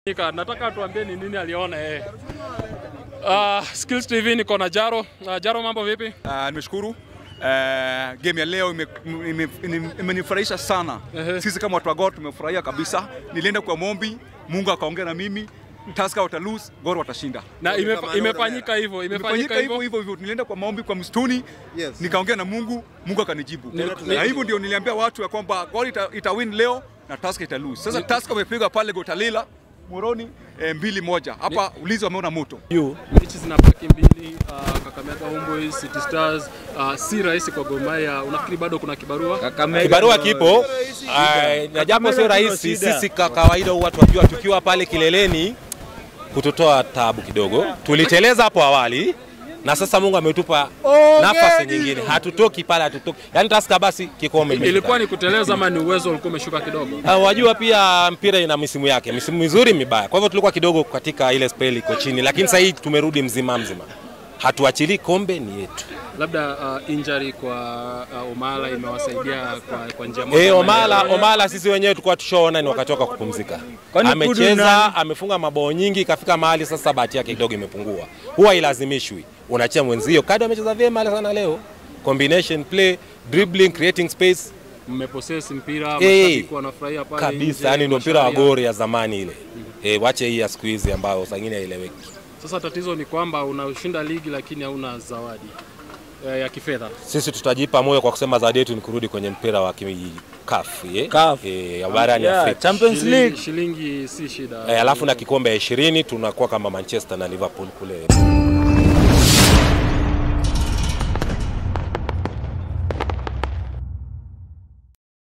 Nika, nataka tuambie ni nini aliona yeye. Uh, Skills TV niko na Jaro. Uh, Jaro mambo vipi? Uh, nimeshukuru uh, game ya leo imenifurahisha ime, ime, imenifurahisha sana. Ehe. Sisi kama watu wa Gor tumefurahia kabisa. Nilienda kwa mombi, Mungu akaongea na mimi. Tusker wata lose, Gor watashinda. Na imefa, imefanyika hivyo, imefanyika Imefanyika hivyo hivyo. hivyo hivyo. Nilienda kwa maombi kwa msituni Yes. nikaongea na Mungu, Mungu akanijibu. Ni- Na hivyo ndio niliambia watu ya kwamba Gor ita, ita win leo na Tusker ita lose. Sasa Tusker wamepiga pale Gotalila Moroni eh, mbili moja. Hapa ulizi wameona moto. Mechi zinabaki mbili, uh, Kakamega Homeboys, City Stars, uh, si rahisi kwa Gor Mahia. Unafikiri bado kuna kibarua? Kibarua kipo ah, na japo sio rahisi, sisi kwa kawaida huwa tunajua tukiwa pale kileleni kututoa tabu kidogo. Tuliteleza hapo awali na sasa Mungu ametupa nafasi nyingine, hatutoki pale, hatutoki yani Tusker basi kikombe imefika. Ilikuwa ni kuteleza ama ni uwezo ulikuwa umeshuka kidogo? Ah, wajua pia mpira ina misimu yake, misimu mizuri mibaya. Kwa hivyo tulikuwa kidogo katika ile spell iko chini, lakini sasa hii tumerudi mzima mzima, hatuachilii kombe, ni yetu. Labda uh, injury kwa uh, Omala imewasaidia kwa, kwa njia moja. Eh, ama Omala, nyingine. Omala sisi wenyewe tulikuwa tushaona ni wakati wake wa kupumzika. Amecheza, amefunga mabao nyingi, ikafika mahali sasa bahati yake kidogo imepungua. Huwa ilazimishwi, unachia mwenzio. Kado amecheza vyema sana leo, combination play, dribbling, creating space Mmepossess mpira, Eh, mashabiki wanafurahia pale kabisa, nje, yani ndio mpira wa masharia. gori ya zamani ile. Eh, wache hii ya siku hizi ambayo saa ingine haieleweki. Sasa tatizo ni kwamba unashinda ligi lakini hauna zawadi eh, ya kifedha. Sisi tutajipa moyo kwa kusema zawadi yetu ni kurudi kwenye mpira wa CAF, eh? CAF. Eh, ya barani Yeah, Afrika. Champions Shilingi, League. shilingi si shida. Eh, alafu na kikombe ya 20 tunakuwa kama Manchester na Liverpool kule